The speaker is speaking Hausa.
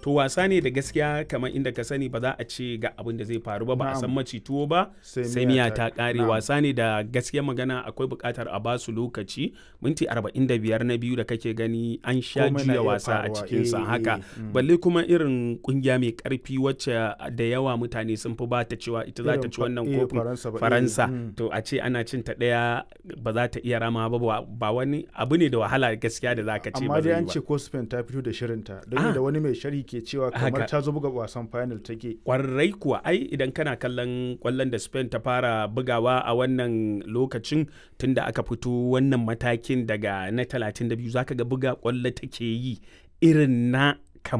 to wasa ne da gaskiya kamar inda ka sani ba za a ce ga abin da zai faru ba ba a san Na'am. maci tuwo ba Sai sai miya miya ta- ta kare na'am. wasa ne da gaskiya magana akwai buƙatar a basu lokaci minti 45 na biyu da kake gani an sha Komai na juya iya wasa a faruwa, cikin sa eh, haka eh, mm. balle kuma irin kungiya mai karfi wacce da yawa mutane sun fi bata cewa ita za ta Irin ci fa- wannan eh, kofin Faransa ba, eh, faransa mm. to a ce ana cin ta ɗaya ba za ta iya rama ba ba- ba wani abu ne da wahala gaskiya da za ka ce amma ba dai zai an yi ce ba ko Spain ta fito da shirinta don Ah. da wani mai sharhi ke cewa kamar Haka. ta zo buga wasan final take kwarai kuwa ai idan kana kallon kwallon da spain ta fara bugawa a wannan lokacin tunda aka fito wannan matakin daga na 32 zaka ga buga kwallo take yi irin na